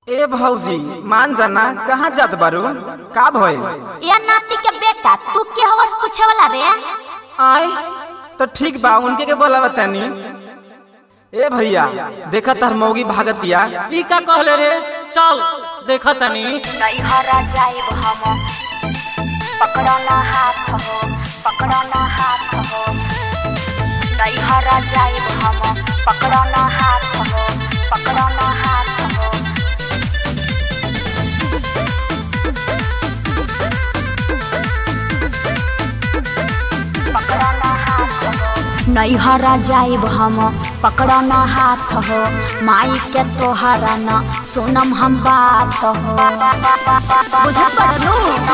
ए भौजी मान जाना कहाँ जात बारू का भइल या नाती के बेटा तू के हवस पूछे वाला रे आय तो ठीक बा उनके के बोला बतानी ए भैया देखा तार मौगी भागतिया ई का कहले रे चल देखा तनी नहीं हरा जाइब हम पकड़ो ना हाथ हो पकड़ो ना हाथ हो नहीं हरा जाइब हम पकड़ो ना हाथ हो पकड़ो ना हाथ हो पकड़ो ना हाथ हो नहीं हरा जाइब हम पकड़ो ना हाथ हो माई के तोहरा न सुनम हम बात हो बुझ पड़लू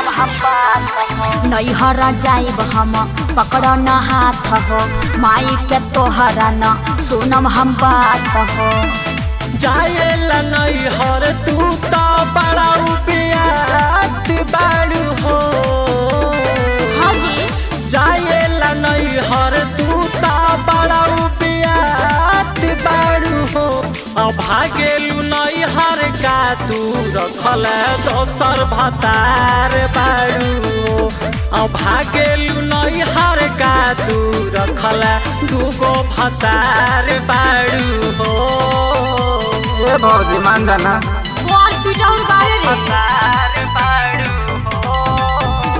नहीं हरा जाइब हम पकड़ो ना हाथ हो माई के तोहरा न सुनम हम बात हो जाएला नहीं हर तू तो बड़ा उपियात बाड़ू हो हाँ जी जाएला नहीं हर तू तो बड़ा उपियात बाड़ू हो अब भागेलू नहीं हर का तू रखल दोसर भतार बाड़ू हो अब भागेलू नहीं हर का तू रखल दूगो भतार बाड़ू हो ए भौजी मान जाना कौन पिटाउन बारे रे भतार बाड़ू हो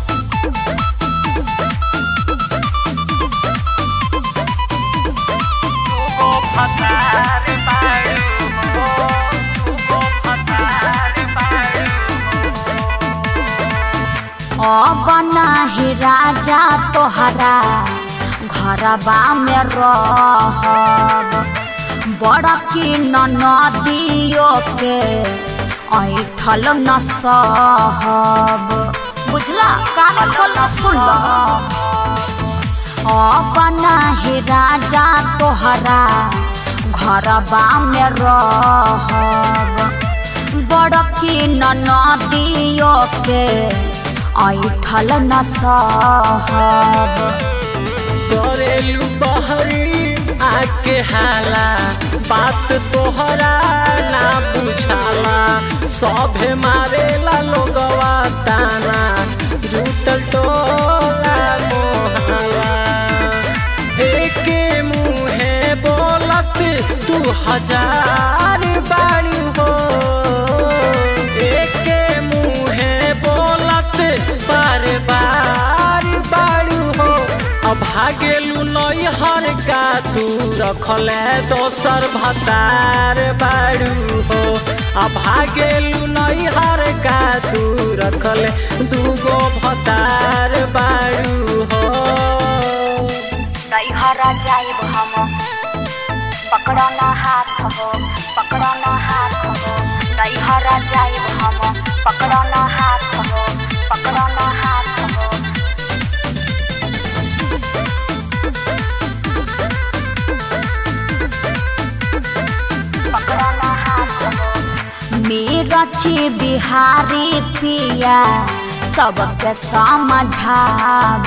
दूगो भतार बाड़ू हो दूगो भतार बाड़ू अब नाही राजा तोहरा घरबा में रहब बड़ा की नदियो के ऐठल न सहब बुझला कान खोल सुन अब नाही राजा तोहरा घरबा में रहब बड़की नदियो के ऐठल न सहब करेलू बहरी आके हाला बात तोहरा ना बुझाला सभे मारेला लोगवा ताना जुटल टोला मोहला एके मुहे बोलत तू हजार बाड़ी हो एके मुहे बोलत बार बार बाड़ू हो अब भागेलू नई हर का तू रखले दोसर भतार बाड़ू हो अब भागेलू नई हर का तू रखले दूगो भतार बाड़ू हो नहीं हरा जाइब हम पकड़ो ना हाथ हो पकड़ो ना हाथ हो नहीं हरा जाइब हम पकड़ो ना हाथ हो पकड़ो ना हाथ हो पकड़ो ना हाथ हो मेरा ची बिहारी पिया सबके समझाब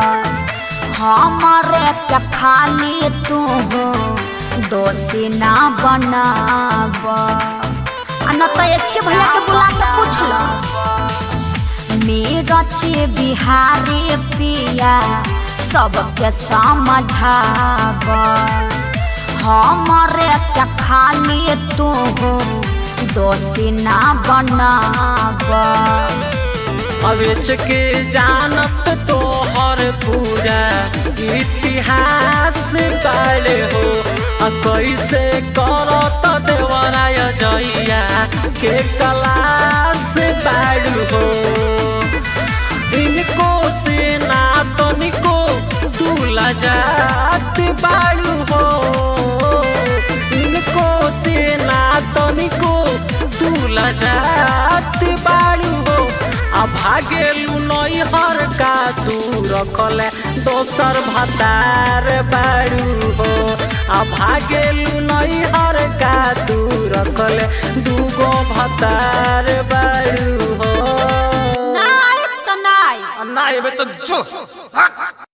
हमारे के खाली तू हो दोषी ना बनाब आ न तो एच के भैया के बुला के पूछ लो मेरा ची बिहारी पिया सबके समझाब हमारे के खाली तू हो दोषी ना बनाब अवेच के जानत तोहर पूरा इतिहास बाले हो आ कैसे करत देवराय जइया के कलास बाड़ू हो इनको से ना तनिको तू लजात बाड़ू हो इनको से ना तनिको तू लजात बाड़ू हो आ भागेलू नई हर का तू रखले दोसर भतार बाड़ू हो आ भागेलू नई हर का तू रखले दूगो भतार बाड़ू हो नाइब तो नाइब ना एबे तो जो